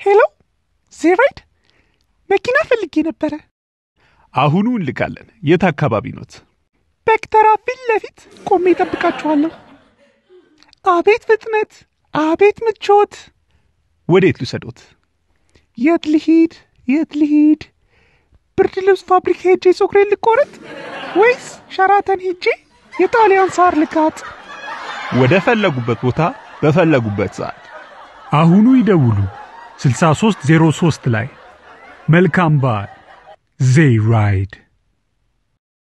ሄሎ ዜራይድ መኪና ፈልጌ ነበረ። አሁኑ እንልካለን። የት አካባቢ ኖት? በክተራ ፊት ለፊት ቆሜ እጠብቃችኋለሁ። አቤት ፍጥነት! አቤት ምቾት! ወዴት ልውሰዶት? የት ልሂድ? የት ልሂድ? ብርድ ልብስ ፋብሪካ ሄጄ ጸጉሬን ልቆረጥ ወይስ ሸራተን ሄጄ የጣሊያን ሳር ልጋጥ? ወደ ፈለጉበት ቦታ በፈለጉበት ሰዓት አሁኑ ይደውሉ 6303 ላይ። መልካም በዓል። ዜይ ራይድ